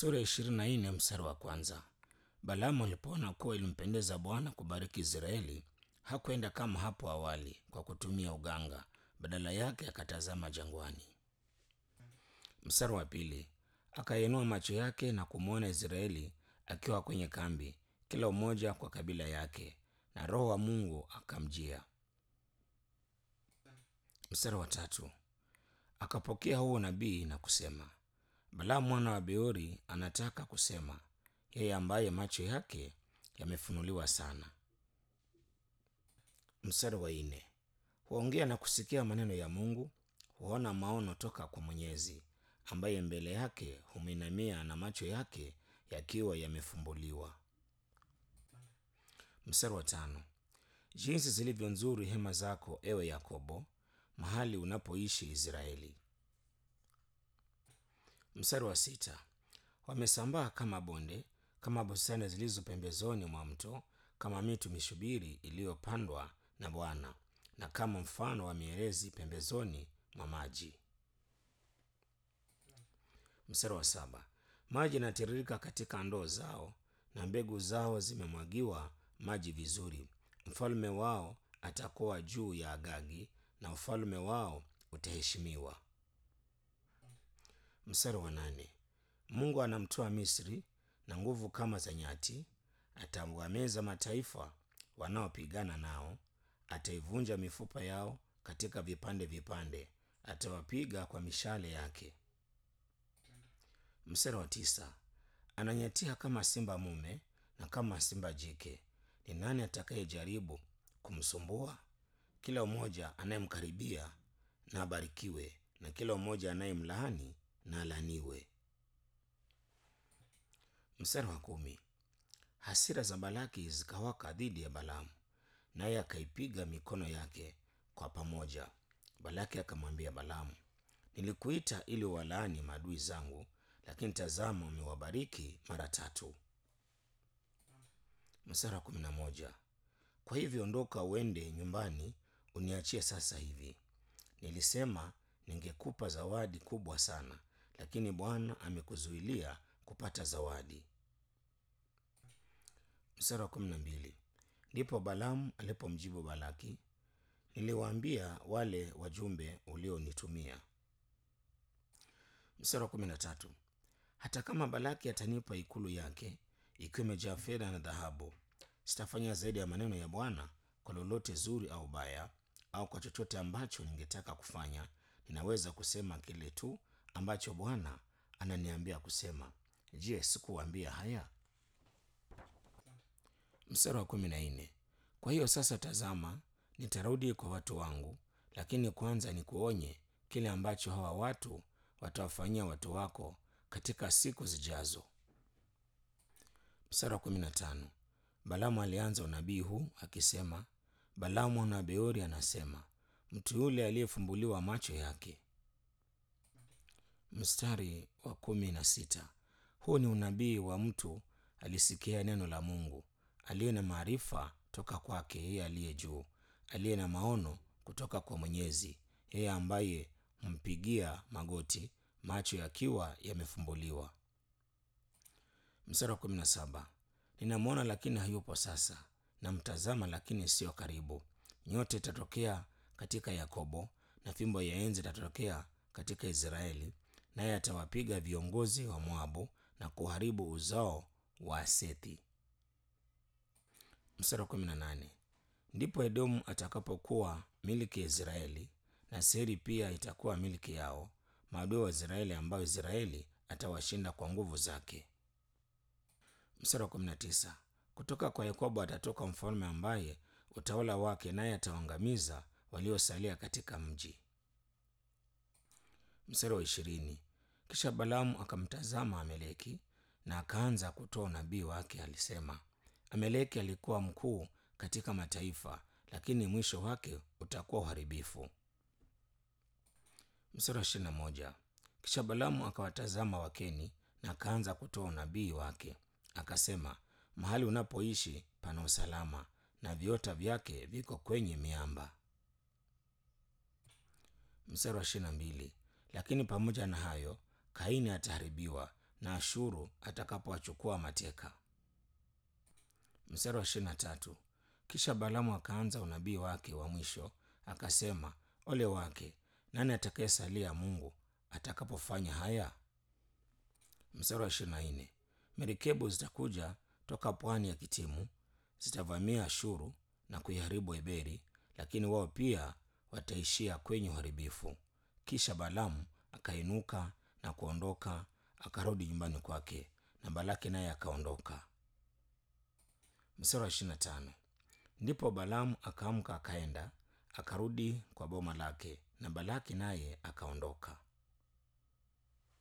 Sura ya ishirini na nne mstari wa kwanza. Balaamu alipoona kuwa ilimpendeza Bwana kubariki Israeli, hakwenda kama hapo awali kwa kutumia uganga, badala yake akatazama jangwani. Mstari wa pili. Akainua macho yake na kumwona Israeli akiwa kwenye kambi, kila mmoja kwa kabila yake, na Roho wa Mungu akamjia. Mstari wa tatu. Akapokea huo nabii na kusema, Balaamu mwana wa Beori anataka kusema, yeye ambaye macho yake yamefunuliwa sana. Mstari wa nne. Huongea na kusikia maneno ya Mungu, huona maono toka kwa Mwenyezi, ambaye mbele yake humwinamia na macho yake yakiwa yamefumbuliwa. Mstari wa tano. Jinsi zilivyo nzuri hema zako, ewe Yakobo, mahali unapoishi Israeli. Mstari wa sita. Wamesambaa kama bonde, kama bustani zilizo pembezoni mwa mto, kama miti mishubiri iliyopandwa na Bwana, na kama mfano wa mierezi pembezoni mwa maji. Mstari wa saba. Maji yanatiririka katika ndoo zao, na mbegu zao zimemwagiwa maji vizuri. Mfalme wao atakuwa juu ya Agagi, na ufalme wao utaheshimiwa. Mstari wa nane. Mungu anamtoa Misri na nguvu kama za nyati, atawameza mataifa wanaopigana nao, ataivunja mifupa yao katika vipande vipande, atawapiga kwa mishale yake. Mstari wa tisa. Ananyatia kama simba mume na kama simba jike. Ni nani atakayejaribu kumsumbua? Kila mmoja anayemkaribia na abarikiwe, na kila mmoja anayemlaani na alaniwe. Mstari wa kumi. Hasira za Balaki zikawaka dhidi ya Balaamu, naye akaipiga mikono yake kwa pamoja. Balaki akamwambia Balaamu, nilikuita ili walaani maadui zangu, lakini tazama, umewabariki mara tatu. Mstari wa kumi na moja. Kwa hivyo ondoka uende nyumbani, uniachie sasa hivi. Nilisema ningekupa zawadi kubwa sana, lakini Bwana amekuzuilia kupata zawadi. Mstari wa kumi na mbili. Ndipo Balaamu alipomjibu Balaki, niliwaambia wale wajumbe ulionitumia. Mstari wa kumi na tatu. Hata kama Balaki atanipa ikulu yake ikiwa imejaa fedha na dhahabu, sitafanya zaidi ya maneno ya Bwana kwa lolote zuri au baya, au kwa chochote ambacho ningetaka kufanya. Ninaweza kusema kile tu ambacho Bwana ananiambia kusema. Je, sikuwaambia haya? Mstari wa kumi na nne. Kwa hiyo sasa, tazama, nitarudi kwa watu wangu, lakini kwanza nikuonye kile ambacho hawa watu watawafanyia watu wako katika siku zijazo. Mstari wa kumi na tano. Balaamu alianza unabii huu akisema, Balaamu mwana wa Beori anasema, mtu yule aliyefumbuliwa macho yake. Mstari wa kumi na sita. Huu ni unabii wa mtu alisikia neno la Mungu, aliye na maarifa toka kwake yeye aliye juu, aliye na maono kutoka kwa Mwenyezi, yeye ambaye humpigia magoti, macho yakiwa yamefumbuliwa. Mstari wa kumi na saba. Ninamwona lakini hayupo sasa, namtazama lakini siyo karibu. Nyota itatokea katika Yakobo, na fimbo ya enzi itatokea katika Israeli, naye atawapiga viongozi wa Moabu na kuharibu uzao wa Sethi. Mstari wa kumi na nane. Ndipo Edomu atakapokuwa miliki ya Israeli, na Seiri pia itakuwa miliki yao, maadui wa Israeli ambayo Israeli atawashinda kwa nguvu zake. Mstari wa kumi na tisa. Kutoka kwa Yakobo atatoka mfalme ambaye utawala wake naye atawaangamiza waliosalia katika mji. Mstari wa ishirini. Kisha Balaamu akamtazama Ameleki na akaanza kutoa unabii wake. Alisema, Ameleki alikuwa mkuu katika mataifa, lakini mwisho wake utakuwa uharibifu. Mstari wa ishirini na moja. Kisha Balaamu akawatazama Wakeni na akaanza kutoa unabii wake. Akasema, mahali unapoishi pana usalama na viota vyake viko kwenye miamba. Mstari wa ishirini na mbili. Lakini pamoja na hayo Kaini ataharibiwa na Ashuru atakapowachukua mateka. Mstari wa ishirini na tatu. Kisha Balaamu akaanza unabii wake wa mwisho akasema, ole wake nani atakayesalia Mungu atakapofanya haya? Mstari wa ishirini na nne. Merikebu zitakuja toka pwani ya Kitimu, zitavamia Ashuru na kuiharibu Eberi, lakini wao pia wataishia kwenye uharibifu. Kisha Balaamu akainuka na kuondoka, akarudi nyumbani kwake, na Balaki naye akaondoka. Mstari wa ishirini na tano. Ndipo Balaamu akaamka akaenda akarudi kwa boma lake, na Balaki naye akaondoka.